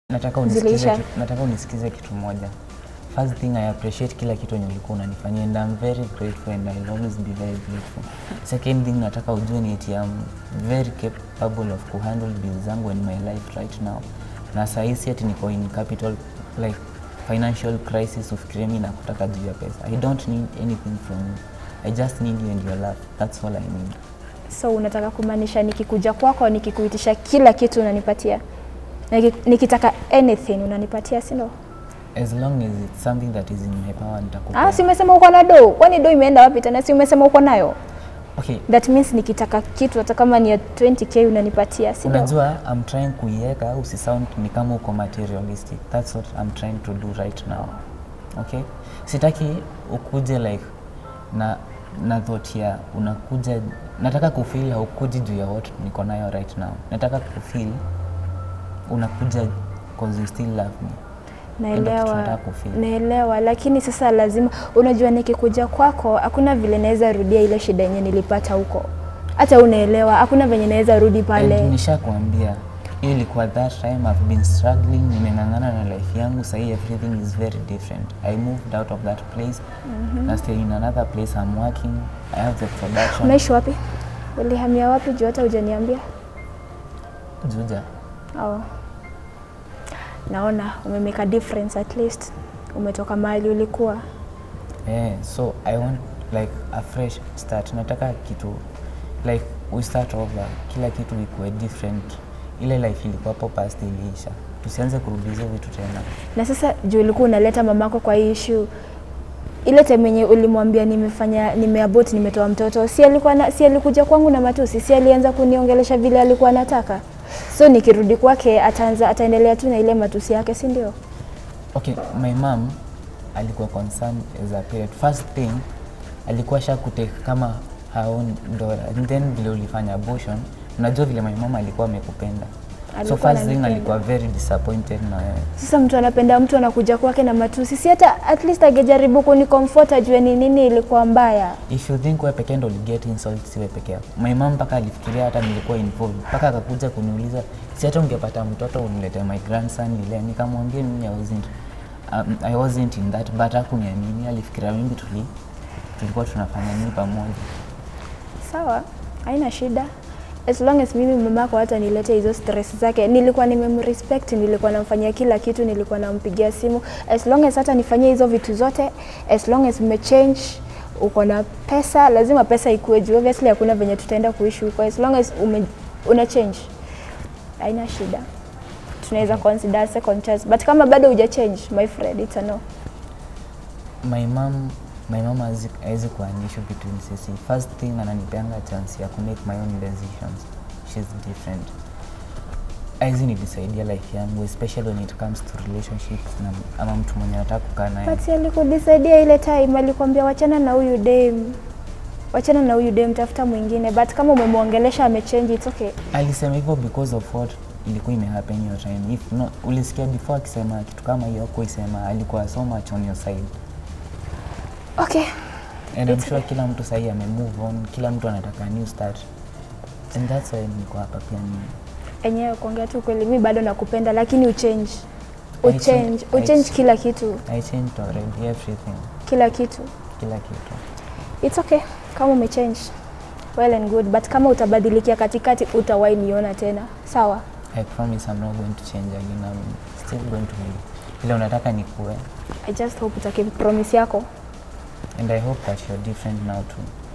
nataka unisikize, Zilisha. ki- nataka unisikize kitu moja first thing i appreciate kila kitu yenye ulikuwa unanifanyia and i'm very grateful and i'll always be very grateful second thing nataka ujue ni eti i'm very capable of kuhandle bills zangu and my life right now na sahisi ati niko in capital like financial crisis ufikirie mi nakutaka juu ya pesa i don't need anything from you i just need you and your love that's all i need So unataka kumaanisha nikikuja kwako nikikuitisha kila kitu unanipatia, Niki- nikitaka anything unanipatia, si ndio? as long as it's something that is in my power nitakupa Ah, si umesema uko na do? Kwani do imeenda wapi tena? Si umesema uko nayo? okay That means nikitaka kitu hata kama ni ya 20k unanipatia, si ndio? unajua i'm trying kuiweka usisound ni kama uko materialistic that's what i'm trying to do right now okay sitaki ukuje like na na thought ya unakuja nataka kufeel haukuji juu ya what niko nayo right now nataka kufeel unakuja cause you still love me Ndio kitu Naelewa, nataka kufeel. naelewa, lakini sasa lazima, unajua nikikuja kwako hakuna vile naweza rudia ile shida yenye nilipata huko. Hata unaelewa, hakuna venye naweza rudi pale. And nishakwambia hiyo ilikuwa that time I've been struggling, nimeng'ang'ana na life yangu, sahii everything is very different. I moved out of that place na stay in another place I'm working. I have the production. Unaishi wapi? Ulihamia wapi juu hata hujaniambia? Juja. Oh. Naona umemake a difference at least. Umetoka mahali ulikuwa. Yeah, so I want like a fresh start. Nataka kitu like we start over, kila kitu ikuwe different. Ile life ilikuwa hapo past iliisha, tusianze kurudi hizo vitu tena. Na sasa juu ulikuwa unaleta mamako kwa hii issue ile time yenye ulimwambia nimefanya nimeabort nimetoa mtoto, si alikuwa na, si alikuja kwangu na matusi, si alianza kuniongelesha vile alikuwa anataka. So nikirudi kwake ataanza ataendelea tu na ile matusi yake, si ndio? Okay, my mom alikuwa concerned as a parent. First thing alikuwa sha kutake kama her own daughter. And then vile ulifanya abortion, unajua vile my mom alikuwa amekupenda. So Alikuwa first thing ananipenda. alikuwa very disappointed na wewe. Sasa mtu anapenda mtu anakuja kwake na matusi, si hata at least angejaribu kunikomfort ajue ni nini ilikuwa mbaya. If you think wewe pekee ndo uliget insult, si wewe peke yako. My mom mpaka alifikiria hata nilikuwa involved, mpaka akakuja kuniuliza si hata ungepata mtoto unilete my grandson nile. Nikamwambia mimi I wasn't, um, I wasn't in that, but hakuniamini. Alifikiria mimi tuli tulikuwa tunafanya nini pamoja. Sawa, haina shida. As long as mimi mamako hata nilete hizo stress zake, nilikuwa nimemrespect, nilikuwa namfanyia kila kitu, nilikuwa nampigia simu. As long as hata nifanyie hizo vitu zote, as long as umechange, uko na pesa, lazima pesa ikue juu. Obviously hakuna venye tutaenda kuishi huko. As long as ume, una change, haina shida. Tunaweza consider second chance, but kama bado huja change, my friend, it's a no. my mom my mom hawezi hawezi kuwa an issue between sisi first thing ananipeanga chance ya ku make my own decisions she's different haizi nilisaidia life yangu especially when it comes to relationships na ama mtu mwenye anataka kukaa naye But alikudisaidia ile time, alikwambia wachana na huyu dem, wachana na huyu dem, tafuta mwingine. But kama umemwongelesha amechange, it's okay. alisema hivyo because of what ilikuwa imehappen hiyo time if no, ulisikia before akisema kitu kama hiyo kuisema alikuwa so much on your side Okay. and I'm It's sure kila mtu sahii ame move on kila mtu anataka a new start and that's why niko hapa pia mimi Enyewe kuongea tu kweli, mi bado nakupenda, lakini uchange, I uchange, change- I uchange change. kila kitu, I changed already everything kila kitu. kila kitu It's okay kama umechange, well and good, but kama utabadilikia katikati, utawahi niona tena, sawa? I promise I'm not going to change again. I'm still going to be ile unataka nikuwe I just hope utakeep promise yako. and I hope that you're different now too.